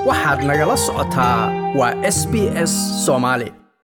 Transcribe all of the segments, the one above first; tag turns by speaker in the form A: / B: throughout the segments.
A: waxaad nagala socotaa waa s b s soomaali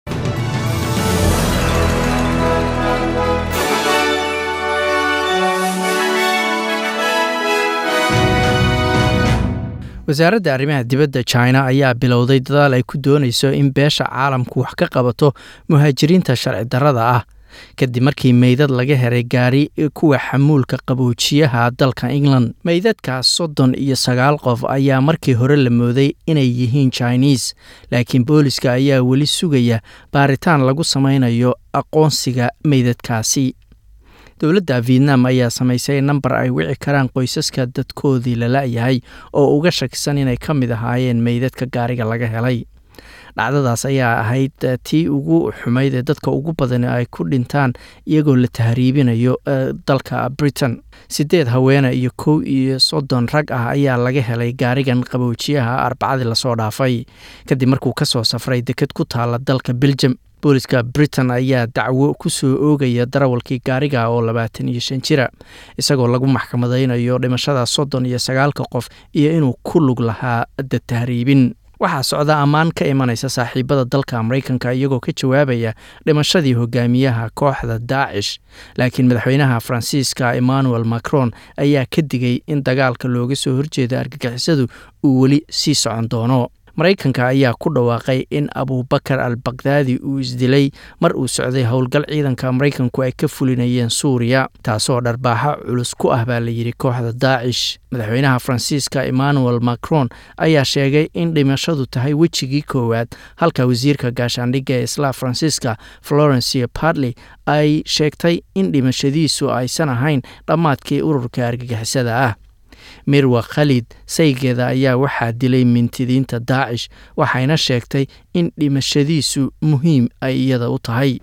A: wasaaradda arrimaha dibadda china ayaa bilowday dadaal ay ku doonayso in beesha caalamku wax ka qabato muhaajiriinta sharci darrada ah kadib markii meydad laga helay gaari kuwa xamuulka qaboojiyaha dalka england meydadkaas soddon iyo sagaal qof ayaa markii hore la mooday inay yihiin chinese laakiin booliska ayaa weli sugaya baaritaan lagu samaynayo aqoonsiga meydadkaasi dowladda vietnam ayaa samaysay namber ay wici karaan qoysaska dadkoodii la la-yahay oo uga shakisan inay ka mid ahaayeen meydadka gaariga laga helay dhacdadaas ayaa ahayd tii ugu xumayd ee dadka ugu badan ay ku dhintaan iyagoo la tahriibinayo dalka britain sideed haweene iyo kow iyo soddon rag ah ayaa laga helay gaarigan qaboojiyaha arbacadii lasoo dhaafay kadib markuu kasoo safray deked ku taala dalka belgium booliska britain ayaa dacwo ku soo oogaya darawalkii gaariga oo labaatan iyo shan jira isagoo lagu maxkamadaynayo dhimashada soddon iyo sagaalka qof iyo inuu ku lug lahaa da tahriibin waxaa socda ammaan ka imanaysa saaxiibada dalka maraykanka iyagoo ka jawaabaya dhimashadii hogaamiyaha kooxda daacish laakiin madaxweynaha faransiiska emmanuel macron ayaa ka digay in dagaalka looga soo horjeeda argagixisadu uu weli sii socon doono maraykanka ayaa ku dhawaaqay in abubakar al bakdaadi uu isdilay mar uu socday howlgal ciidanka maraykanku ay ka fulinayeen suuriya taasoo dharbaaxo culus ku ah baa layidhi kooxda daacish madaxweynaha faransiiska emmanuel macron ayaa sheegay in dhimashadu tahay wejigii koowaad halka wasiirka gaashaandhigga ee isla faransiiska florencia bartley ay sheegtay in dhimashadiisu aysan ahayn dhammaadkii ururka argagixisada ah mirwa khalid saygeeda ayaa waxaa dilay mintidiinta daacish waxayna sheegtay in dhimashadiisu muhiim ay iyada u tahay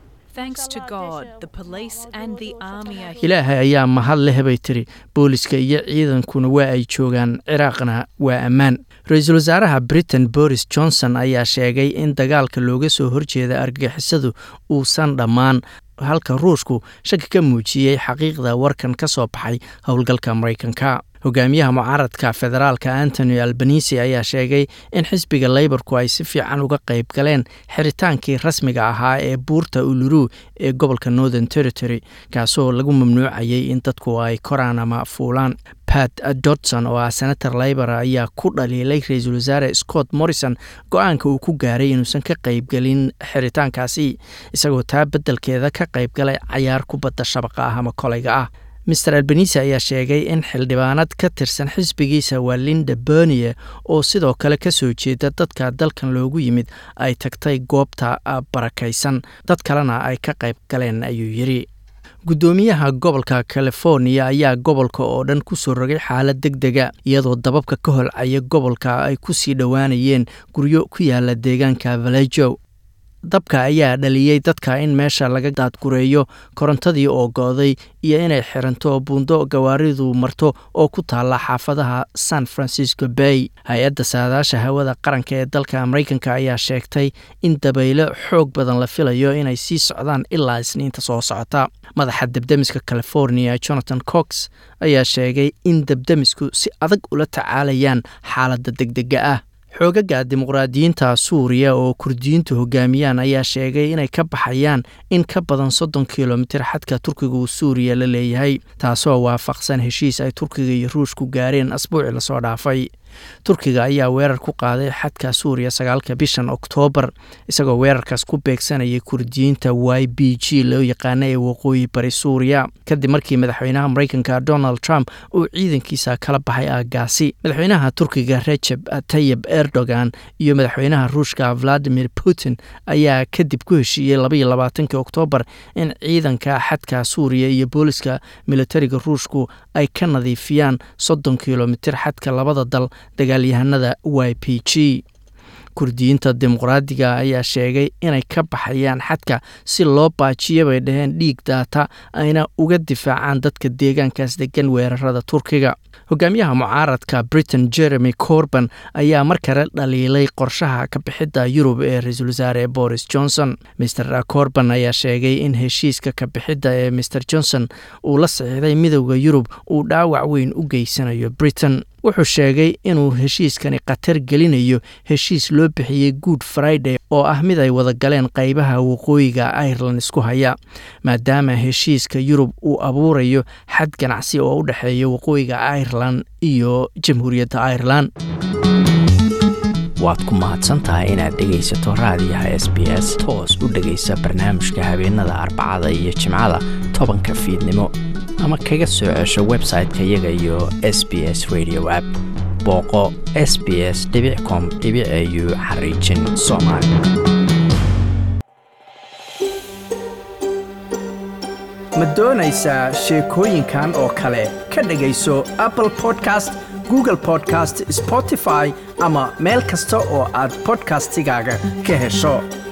A: ilaahay ayaa mahad leh bay tiri booliska iyo ciidankuna waa ay joogaan ciraaqna waa ammaan ra-iisul wasaaraha britain boris johnson ayaa sheegay in dagaalka looga soo horjeeda argagixisadu uusan dhammaan halka ruushku shaki ka muujiyey xaqiiqda warkan ka soo baxay howlgalka maraykanka hogaamiyaha mucaaradka federaalka antony albanisi ayaa sheegay in xisbiga leyborku ay si fiican uga qayb galeen xiritaankii rasmiga ahaa ee buurta uluru ee gobolka northern territory kaasoo lagu mamnuucayay in dadku ay koraan ama fuulaan pat dodson oo ah senator leybor ayaa ku dhaliilay ra-iisul wasaare scott morrison go-aanka uu ku gaaray inuusan ka qaybgelin xiritaankaasi isagoo taa beddelkeeda ka qaybgalay cayaar kubadda shabaqa ah ama kolayga ah master albanisi ayaa sheegay in xildhibaanad ka tirsan xisbigiisa waa linda bernie oo sidoo kale ka soo jeeda dadka dalkan loogu yimid ay tagtay goobta barakaysan dad kalena ay ka qayb galeen ayuu yidhi guddoomiyaha gobolka californiya ayaa gobolka oo dhan kusoo rogay xaalad deg dega iyadoo dababka ka holcaya gobolka ay ku sii dhowaanayeen guryo ku yaala deegaanka valejo dabka ayaa dhaliyey dadka in meesha laga daadgureeyo korontadii oo go-day iyo inay xiranto buundo gawaaridu marto oo ku taalla xaafadaha san francisco bay hay-adda saadaasha hawada qaranka ee dalka maraykanka ayaa sheegtay in dabaylo xoog badan la filayo inay sii socdaan ilaa isniinta soo socota madaxa debdemiska california jonathan cox ayaa sheegay in debdemisku si adag ula tacaalayaan xaaladda degdega ah xoogaga dimuqraadiyiinta suuriya oo kurdiyiintu hogaamiyaan ayaa sheegay inay ka baxayaan in ka badan soddon kilomitir xadka turkiga uu suuriya la leeyahay taasoo waafaqsan heshiis ay turkiga iyo ruushku gaareen asbuuci lasoo dhaafay turkiga ayaa weerar ku qaaday xadka suuriya sagaalka bishan oktoobar isagoo weerarkaas ku beegsanayay kurdiyiinta y b g loo yaqaana ee waqooyi bari suuriya kadib markii madaxweynaha maraykanka donald trump uu ciidankiisa kala baxay aagaasi madaxweynaha turkiga rejeb tayib erdogan iyo madaxweynaha ruushka valadimir putin ayaa kadib ku heshiiyey labaiyo labaatankii oktoobar in ciidanka xadka suuriya iyo booliska militariga ruushku ay ka nadiifiyaan soddon kilomitir xadka labada dal dagaalyahanada y p g kurdiyiinta dimuqraadiga ayaa sheegay inay ka baxayaan xadka si loo baajiyo bay dhaheen dhiig daata ayna uga difaacaan dadka deegaankaas degan weerarada turkiga hogaamiyaha mucaaradka britain jeremy corban ayaa mar kale dhaliilay qorshaha kabixidda yurub ee ra-iisul wasaare boris johnson mr corban ayaa sheegay in heshiiska kabixidda ee mr johnson uu la saxiixday midowda yurub uu dhaawac weyn u geysanayo britain wuxuu sheegay inuu heshiiskani khatar gelinayo heshiis loo bixiyey good friday oo ah mid ay wada galeen qaybaha waqooyiga ireland isku haya maadaama heshiiska yurub uu abuurayo xad ganacsi oo u dhexeeya waqooyiga ireland iyo jamhuuriyadda ireland
B: waad ku mahadsantahay inaad dhegaysato raadiyaha s b s toos u dhegaysa barnaamijka habeenada arbacada iyo jimcada tobanka fiidnimo ama kaga soo cesho website-ka iyaga iyo s b s radio app booqo s b s com au xariijin soomaali
A: ma doonaysaa sheekooyinkan oo kale ka dhegayso apple podcast google podcast spotify ama meel kasta oo aad bodkastigaaga ka hesho